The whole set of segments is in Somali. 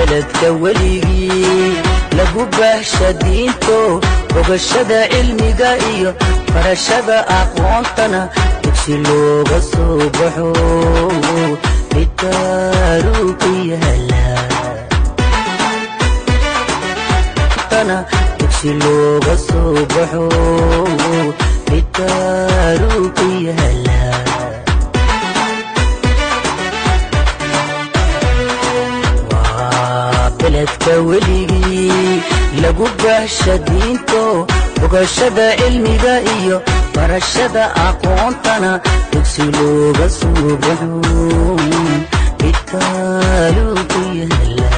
beledka weligii lagu baahsha diinto bogashada cilmiga iyo barashada aqoontana dugsi looga soo baxo middaaruu ku yaala dugsi looga soo baxo middaaruu ku yaala waa beledka weligii lagu baahsha diinto bogashada cilmiga iyo barashada aqoontana dugsi looga soo baxo middaaruu ku yaala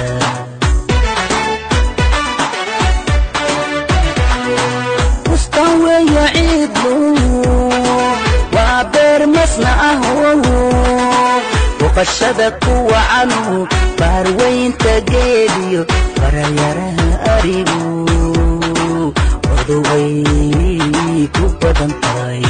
weya ciidlu waa beer masna ahu boqashada kuwa canu baarweynta geediyo barayaraha arigu odoway ku badan tahay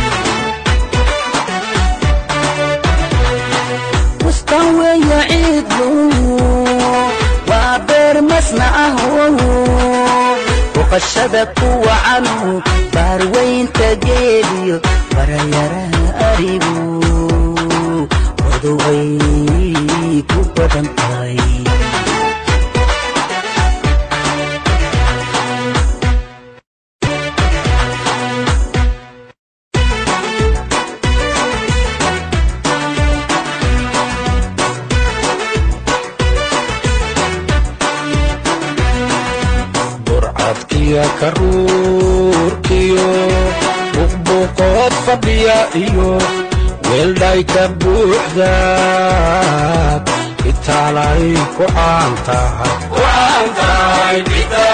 bustan weya ciidlu waa beer masna ahu boqashada kuwa canu baarweynta geediyo barayaraha arigu odoway ku badan tahay burcadkiya karuurkiyo buqbuqood fadhiya iyo weeldhayka buuxdaad itaalay ku caan tahay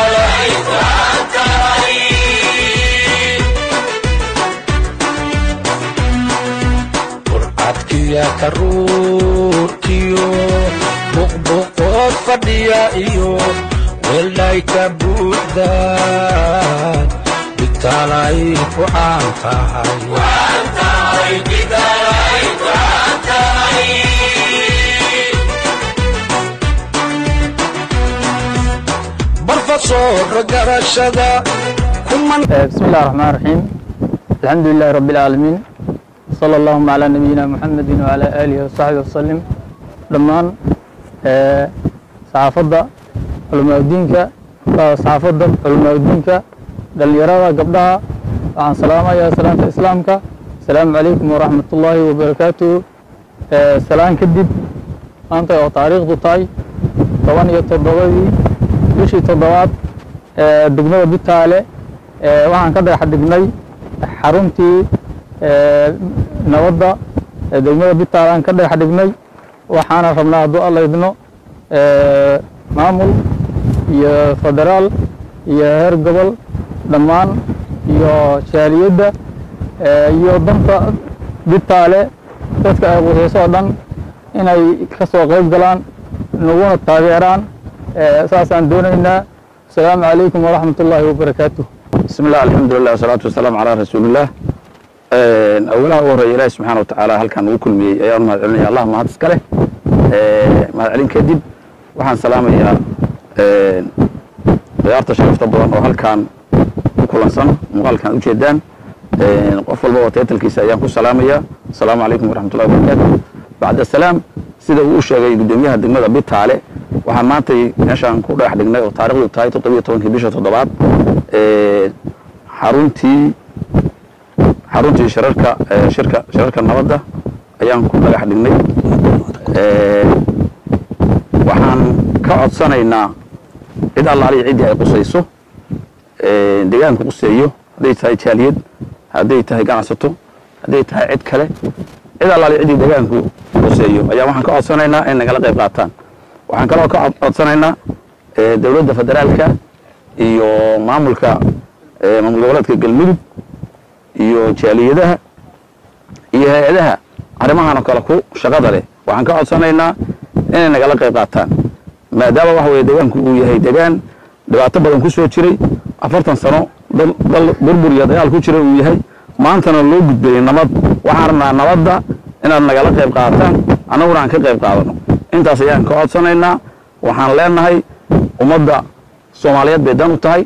burcadkiya karuurkiyo buqbuqood fadhiya iyo weeldhayka buuxdaad bitaalay ku caan tahay barfasoora garashada kuman بسم الله الرحمن الرحيم الحمد لله رب العالمين صلى اللهم على نبينا محمد وعلى آله وصحبه وسلم dhammaan saxaafadda culamaadiinka saxaafadda culamaadiinka dhallinyarada gabdhaha waxaan salaamayaa salaanta islaamka asalaamu calaykum waraxmat ullaahi wabarakaatuhu salaan kadib maanta oo taariikhdu tahay toban iyo toddobadii bishii toddobaad degmada bitaale waxaan ka dhagax dhignay xaruntii nabadda degmada bitaale aan ka dhagax dhignay waxaana rabnaa hadduu alla idno maamul iyo federaal iyo heer gobol dhammaan iyo jaaliyadda iyo danta bitaale dadka ay qusayso oo dhan inay ka soo qayb galaan naguna taageeraan saasaan doonaynaa asalaamu calaykum waraxmat ullaahi wabarakaatuh بسم الله الحمد لله والصلاة والسلام على رسول الله أولها هو إلهي سبحانه وتعالى هل كان وكل مي أيام ما علمني الله ما هذا سكله ما علم كذب وحن سلام يا ديارة شرفت بدن وهل كان كل سنة وهل كان وجدان قفل بابا تيتل كيس أيام كل سلام يا السلام عليكم ورحمة الله وبركاته بعد السلام sida uu u sheegay gudoomiyaha degmada bitaale waxaan maantay meeshaan ku dhex dhignay oo taarikhdu tahay toddobiyo tobankii bisha toddobaad xaruntii xaruntii shirarka shirka shirarka nabadda ayaan ku dhagax dhignay waxaan ka codsanaynaa cid allaaliya ciddii ay qusayso deegaanka quseeyo hadday tahay jaaliyad hadday tahay ganacsato hadday tahay cid kale cid allaaliya ciddii deegaanku quseeyo ayaa waxaan ka codsanaynaa in nagala qayb qaataan waxaan kaloo ka codsanaynaa dowladda federaalka iyo maamulka maamul goboleedka galmudug iyo jaaliyadaha iyo hay-adaha arrimahan oo kale ku shaqada leh waxaan ka codsanaynaa inay nagala qayb qaataan maadaama waxa weye deegaanku uu yahay deegaan dhibaato badan ku soo jiray afartan sano dal dal burbur iyo dagaal ku jira uu yahay maantana loo gudbayay nabad waxaan rabnaa nabadda inaad nagala qayb qaataan annaguna aan ka qayb qaadano intaas ayaan ka codsanaynaa waxaan leenahay ummadda soomaaliyeed bay dan u tahay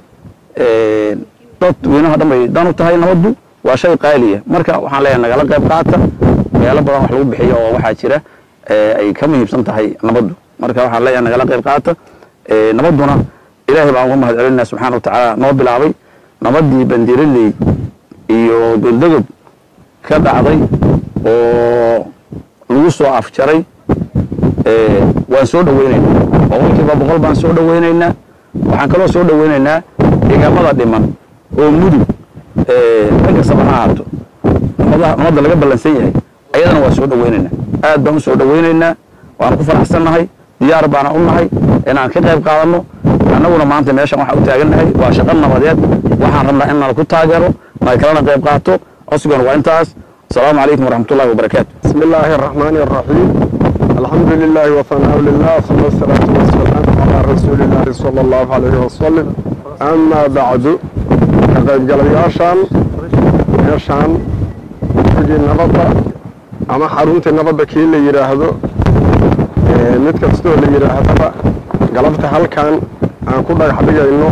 dad weynaha dhan bay dan u tahay nabaddu waa shay qaaliya marka waxaan leenahay nagala qayb qaata meelo badan wax lagu bixiyo oo waxaa jira ay ka muhiimsan tahay nabaddu marka waxaan leeyahay nagala qayb qaata nabadduna ilaahay baan uga mahad celinaa subxaana watacaala noo bilaabay nabaddii bandiraley iyo goldogob ka dhacday oo lagu soo afjaray waan soo dhoweynaynaa boqolkiiba boqol baan soo dhoweynaynaa waxaan kaloo soo dhoweynaynaa deegaamada dhiman oo mudug dhan kastaba ha ahaato nabadda laga ballansan yahay ayadana waa soo dhoweynaynaa aad baan u soo dhoweynaynaa waana ku faraxsannahay diyaar baana u nahay inaan ka qayb qaadanno annaguna maanta meeshan waxaan u taagannahay waa shaqo nabadeed waxaan rabnaa in nala ku taageero nala kalena qayb qaato codsigana waa intaas asalaamu calaykum waraxmatullahi wabarakaatu بسم الله الرحمن الرحيم الحمد لله وثناء لله ثم الصلاة والسلام على رسول الله صلى الله عليه وسلم أما بعد كقيب قلياشان يشان تجي النبضة أما حرونت النبضة كي اللي يراهدو mid kastoo la yidhaahdaba galabta halkan aan ku dhagax dhigayno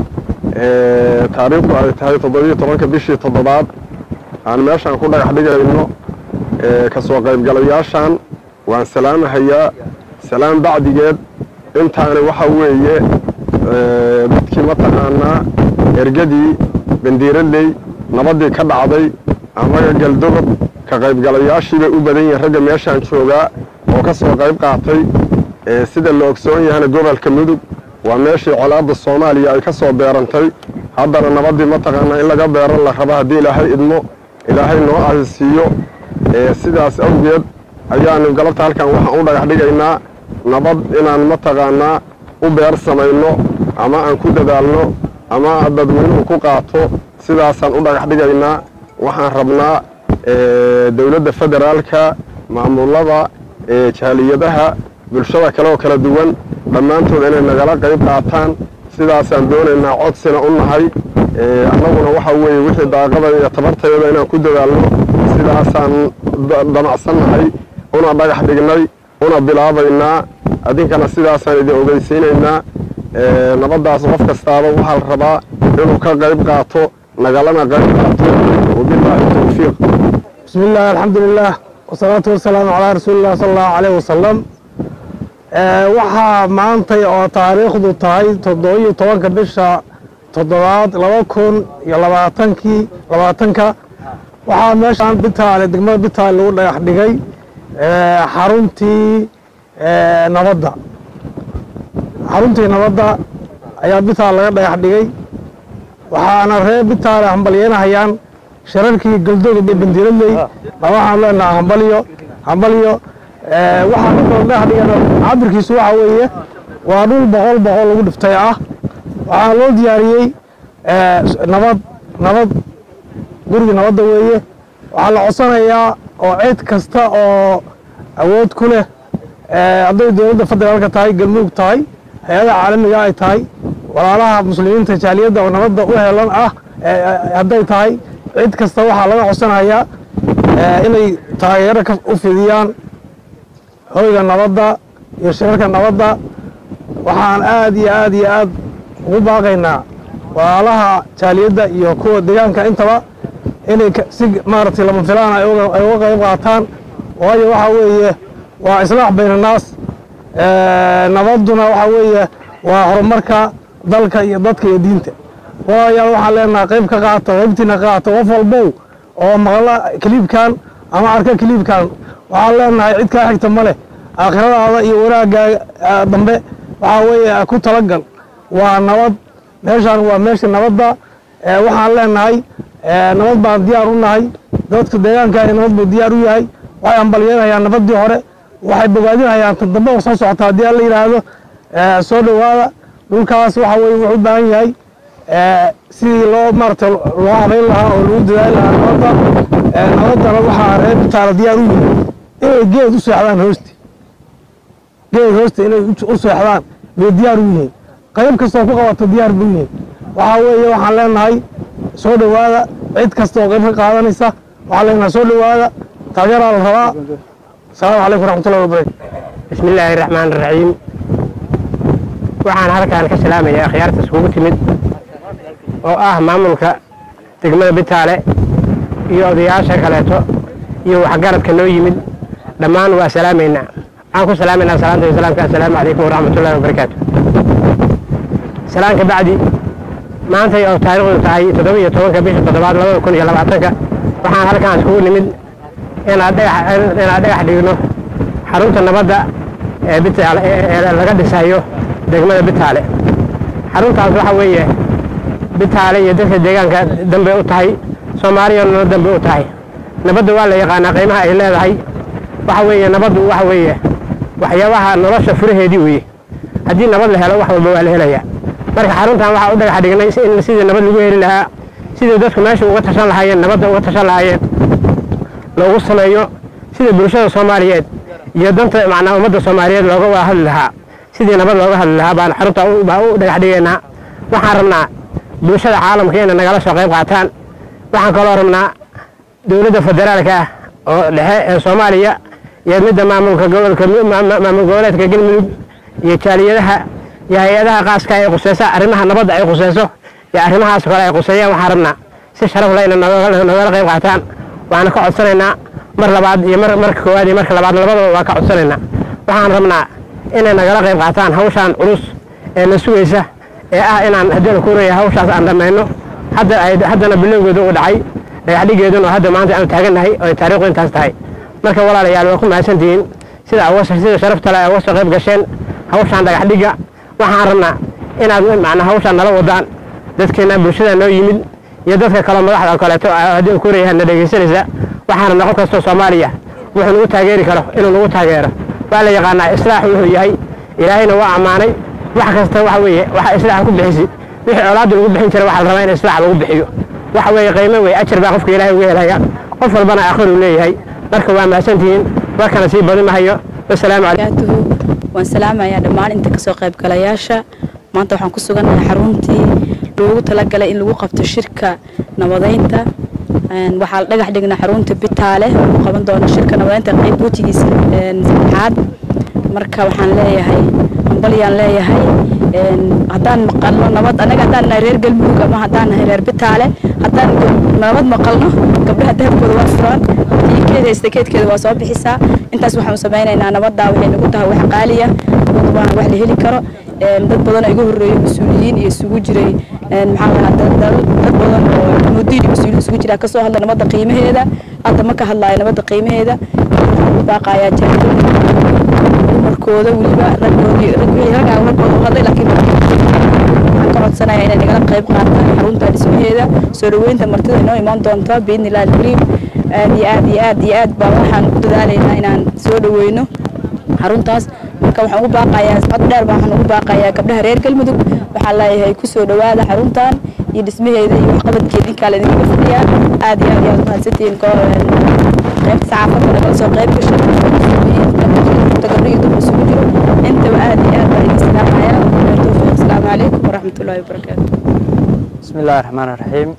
taariikhdu ay tahay toddobiyo tobanka bishii toddobaad aan meeshaan ku dhagax dhigayno kasoo qaybgalayaashan waan salaamahayaa salaam bacdigeed intaani waxa weeye dadkii mataqaanaa ergadii bandiiraley nabaddii ka dhacday amaga galdogob ka qaybgalayaashiibay u badan yihiin ragga meeshaan joogaa oo ka soo qayb qaatay sida la ogsoon yahana gobolka mudug waa meeshii colaadda soomaaliya ay ka soo beerantay haddana nabaddii mataqaanaa in laga beeran la rabo haddii ilaahay idmo ilaahay noo ahisiiyo sidaas awgeed ayaanu galabta halkan waxaan u dhagax dhigaynaa nabad inaan mataqaanaa u beer samayno ama aan ku dadaalno ama dadweynuhu ku qaato sidaasaan u dhagax dhigaynaa waxaan rabnaa dowladda federaalka maamulada jaaliyadaha bulshada kale oo kala duwan dhammaantood inay nagala qayb qaataan sidaasaan doonaynaa codsina u nahay annaguna waxa weeye wixii daaqada iyo tabartayada inaan ku dadaalno sidaasaan damacsannahay una dhagax dhignay una bilaabaynaa adinkana sidaasaan idin ogeysiinaynaa nabaddaas qof kastaaba waxaa la rabaa inuu ka qayb qaato nagalana qayb qaato wabilaahi towfiiq بسم الله الحمد لله والصلاة والسلام على رسول الله صلى الله عليه وسلم waxaa maantay oo taariikhdu tahay toddobiyo tobanka bisha toddobaad laba kun iyo labaatankii labaatanka waxaa meeshaan bitaale degmada bitaale lagu dhagax dhigay xaruntii nabadda xaruntii nabadda ayaa bitaale laga dhagax dhigay waxaana reer bitaale hambalyeynahayaan shirarkii galdoga iyo bandiiradley baa waxaan leenaha hambalyo hambalyo waxaa kaloo dhagax dhigana cabirkiisu waxa weeye waa dhul boqol boqol lagu dhiftay ah waxaa loo diyaariyey nabad nabad gurigii nabadda weeye waxaa la codsanayaa oo cid kasta oo awood ku leh hadday dowladda federaalka tahay galmudug tahay hay-adaha caalamiga ay tahay walaalaha muslimiinta jaaliyadda oo nabadda u helan ah hadday tahay cid kasta waxaa laga codsanayaa inay taageero u fidiyaan hoyga nabadda iyo shirarka nabadda waxaan aad iyo aad iyo aad ugu baaqaynaa walaalaha jaaliyadda iyo kuwa deegaanka intaba inay si maaragtay lama filaan ay uga qayb qaataan waayo waxa weeye waa islaax bayna naas nabadduna waxa weeye waa horumarka dalka iyo dadka iyo diinta waayaal waxaan leenahay qayb ka qaata qaybtiina ka qaata qof walbow oo maqla kiliibkan ama arka kiliibkan waxaan leenahay cid kaa xigta ma leh aakhiradaada iyo wanaaggaa dambe waxaa weeye ku talagal waa nabad meeshaan waa meeshii nabadda waxaan leenahay nabad baan diyaar u nahay dadka deegaankaani nabad buu diyaar u yahay waxay hambalyeynayaan nabaddii hore waxay bogaadinayaan tan dambe oo soo socota haddii aan la yidhaahdo soo dhowaada dhulkaas waxa weye wuxuu u baahan yahay sidii loo maaragtay loo habayn lahaa oo lagu dadaali lahaa nabadda nabaddana waxaa reer bitaala diyaar u yihin inay geed u seexdaan hoosti geed hoosta inay u seexdaan bay diyaar u yihiin qayb kastoo ku qabata diyaar bu yihiin waxaa weeye waxaan leenahay soo dhowaada cid kasta oo qayb ka qaadanaysa waxaan leenahay soo dhowaada taageeraa la rabaa asalaamu calaykum waraxmatullahi wabarakatu بسم الله الرحمن الرحيم waxaan halkaan ka salaamayaa akhyaarta iskugu timid oo ah maamulka degmada bitaale iyo odayaasha kaleeto iyo waxgaradka noo yimid dhammaan waa salaamaynaa waxaan ku salaamaynaa salaanta islaamka assalaamu calaykum waraxmatullahi wabarakaatu salaan ka bacdi maantay oo taariikhdu tahay toddoba iyo tobanka bisha toddobaad labada kun iyo labaatanka waxaan halkaan iskugu nimid inaan dhagax inaan dhagax dhigno xarunta nabadda ee bitaale ee laga dhisayo degmada bitaale xaruntaas waxa weeye bitaale iyo dadka deegaanka dambe u tahay soomaaliyana dambe u tahay nabadda waa la yaqaanaa qiimaha ay leedahay waxa weeye nabaddu waxa weeye waxyaabaha nolosha furaheedii weeye haddii nabad la helo wax walba waa la helayaa marka xaruntan waxaa u dhagax dhignay in sidii nabad lagu heli lahaa sidii dadku meesha uga tashan lahaayeen nabadda uga tashan lahaayeen loogu sameeyo sida bulshada soomaaliyeed iyo danta macnaa ummadda soomaaliyeed looga wada hadli lahaa sidii nabad looga hadli lahaa baan xarunta baa u dhagax dhigaynaa waxaan rabnaa bulshada caalamka inay nagala soo qayb qaataan waxaan kaloo rabnaa dowladda federaalka ah oo dhexe ee soomaaliya iyo midda maamulka gobolka maamul goboleedka galmudug iyo jaaliyadaha iyo hay-adaha qaaska ay quseysa arrimaha nabadda ay quseyso iyo arrimahaas kale ay quseeyaan waxaan rabnaa si sharaf leh inay nogala qayb qaataan waxaana ka codsanaynaa mar labaad iyo mar marka koowaad iyo marka labaad labadaba waa ka codsanaynaa waxaan rabnaa inay nagala qayb qaataan hawshaan culus ee na sugaysa ee ah inaan haddii kuuraya hawshaas aan dhammayno hadda ay haddana bilowgeedu u dhacay dhagaxdhigeedun oo hadda maanta aanu taagannahay oo ay taariikhdu intaas tahay marka walaalayaal waa ku mahadsantihiin sida sida sharafta le uga soo qayb gasheen hawshaan dhagaxdhigga waxaan rabnaa inaad macnaa hawshaan nala wadaan dadkeena bulshada noo yimid iyo dadka kaleo madaxda oo kaleeto haddii kuurayaha na dhegaysanaysa waxaan rabnaa qof kastoo soomaaliya wuxuu nagu taageeri karo inuu nagu taageero waa la yaqaanaa islaaxu wuxuu yahay ilaahayna waa ammaanay wax kasta waxa weeye waxa islaaxa ku bixisi wixii colaadda lagu bixin jira waxaa la rabaa in islaax lagu bixiyo waxa weeye qiimo wey ajar baa qofka ilaahay uga helaya qof walbana aakhir uu leeyahay marka waa mahadsantihiin warkana sii badin mahayo wasalaamu calaykum waan salaamayaa dhammaan inta kasoo qaybgalayaasha maanta waxaan ku sugannahay xaruntii loogu talagalay in lagu qabto shirka nabadeynta waxaa la dhagax dhignaa xarunta bitaale lagu qaban doono shirka nabadeynta qayb wejigiisa saddexaad marka waxaan leeyahay hambalyaan leeyahay haddaan maqalno nabad anaga haddaan nahay reer galmudug ama haddaan nahay reer bitaale haddaan nabad maqalno gabdhaha dahabkooda waa furaan keeda istakeedkeeda waa soo bixisaa intaas waxaan u samaynaynaa nabaddaa waxay nagu tahay wax qaaliya waa wax la heli karo dad badan oo iga horreeyay mas-uuliyiin iyo isugu jiray maxaa lahaa dad badan oo mudiin iyo mas-uuliyiin isugu jira kasoo hadla nabadda qiimaheeda hadda ma ka hadlaayo nabadda qiimaheeda waxaan u baaqayaa jaarida dumarkooda weliba raggoodii raggaa ragooda u hadlay laakiin waxaan ka codsanaya inay nagala qayb qaataan xarunta dhismaheeda soo dhaweynta martida inoo imaan doonto biidni illahi alkariim aad iyo aad iyo aad iyo aad baa waxaan ku dadaalaynaa inaan soo dhaweyno xaruntaas marka waxaan ugu baaqayaa cod dheer baa waxaan ugu baaqayaa gabdhaha reer galmudug waxaan leeyahay kusoo dhawaada xaruntan iyo dhismaheeda iyo waxqabadkeeda ninkaa laydinkaga fadhiyaa aad iyo aad iyo aad mahadsantihiin qaybta saxaafadda nagala soo qayb gashay gabdho iyo dumar isugu jiro intaba aad iyo aad baa idin salaamayaa towfiiq asalaamu calaykum waraxmat ullahi wabarakaatu bismi illaahi raxmaan raxiim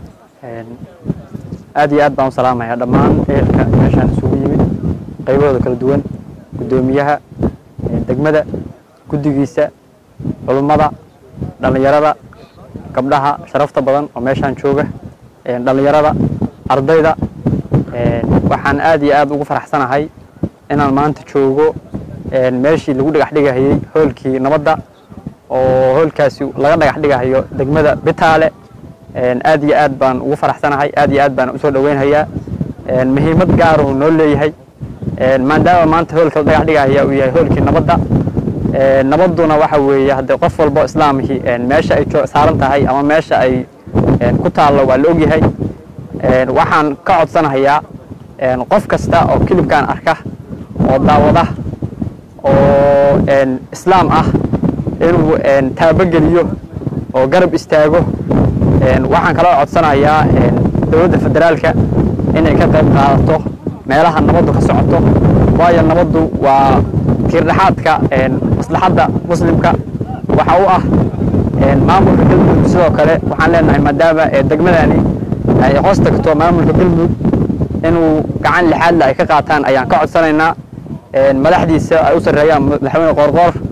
aad iyo aad baan u salaamayaa dhammaan ehelka meeshaan isugu yimid qaybahooda kala duwan guddoomiyaha degmada guddigiisa culummada dhallinyarada gabdhaha sharafta badan oo meeshaan jooga dhallinyarada ardayda waxaan aad iyo aad ugu faraxsanahay inaan maanta joogo meeshii lagu dhagax dhigahayey hoolkii nabadda oo hoolkaasi laga dhagax dhigahayo degmada bitaale aad iyo aad baan ugu faraxsanahay aad iyo aad baan usoo dhaweynhayaa muhiimad gaaruu noo leeyahay maadaama maanta hoolka la dhagax dhigahaya uu yahay hoolkii nabadda nabadduna waxa weeye haddee qof walbo islaamihii meesha ay saaran tahay ama meesha ay ku taallo waa la ogyahay waxaan ka codsanahayaa qof kasta oo kilibkan arka oo daawada oo islaam ah inuu taabogeliyo oo garab istaago waxaan kaloo codsanayaa dowladda federaalka inay ka qayb qaadato meelaha nabaddu ka socoto waayo nabaddu waa tiirdhexaadka maslaxadda muslimka waxa u ah maamulka galmudug sidoo kale waxaan leenahay maadaama degmadani ay hoos tagto maamulka galmudug inuu gacan lixaadle ay ka qaataan ayaan ka codsanaynaa madaxdiisa ay u sarreeyaan madaxweyne qoorqoor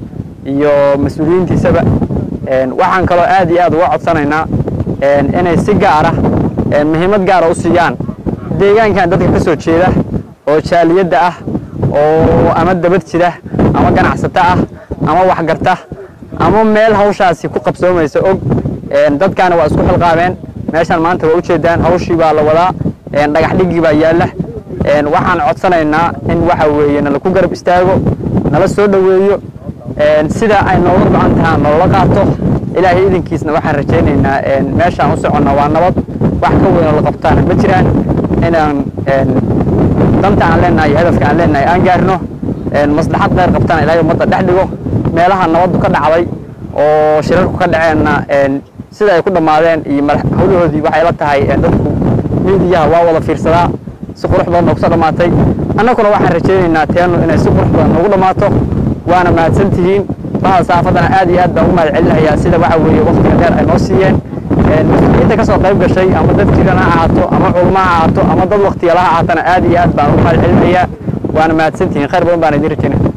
iyo mas-uuliyiintiisaba waxaan kaloo aad iyo aad uga codsanaynaa inay si gaara muhiimad gaara u siiyaan deegaankan dadka ka soo jeeda oo jaaliyadda ah oo ama dabad jira ama ganacsato ah ama waxgarta ama meel hawshaasi ku qabsoomaysa og dadkaana waa isku xilqaameen meeshaan maanta waa ujeedaan hawshii baa la wadaa dhagax dhigii baa yaalla waxaan codsanaynaa in waxa weeye nala ku garab istaago nala soo dhoweeyo sida ay nooga go-an tahaan nolola qaato ilaahay idinkiisna waxaan rajaynaynaa meeshaan u soconna waa nabad wax ka weynoo la qabtaana ma jiraan inaan danta aan leenahay iyo hadafka aan leenahay aan gaarno maslaxad kheyr qabtana ilaahay ummadda dhex dhigo meelaha nabaddu ka dhacday oo shirarku ka dhaceenna sida ay ku dhammaadeen iyo hawlahoodii waxay la tahay dadku miidiyaha waa wada fiirsadaa si qurux badan noogu soo dhammaatay annaguna waxaan rajaynaynaa teenu inay si qurux badan noogu dhammaato waana mahadsan tihiin bahda saafaddana aad iyo aad baan ugu mahad celinayaa sida waxa weeye waqtiga dheer ay noo siiyeen mas-uuliyiinta ka soo qayb gashay ama dad jiran ha ahaato ama culmo ha ahaato ama dad waqtigala ha ahaatana aad iyo aad baan ugu mahad celinayaa waana mahadsan tihiin khayr badan baan idin rajaynaya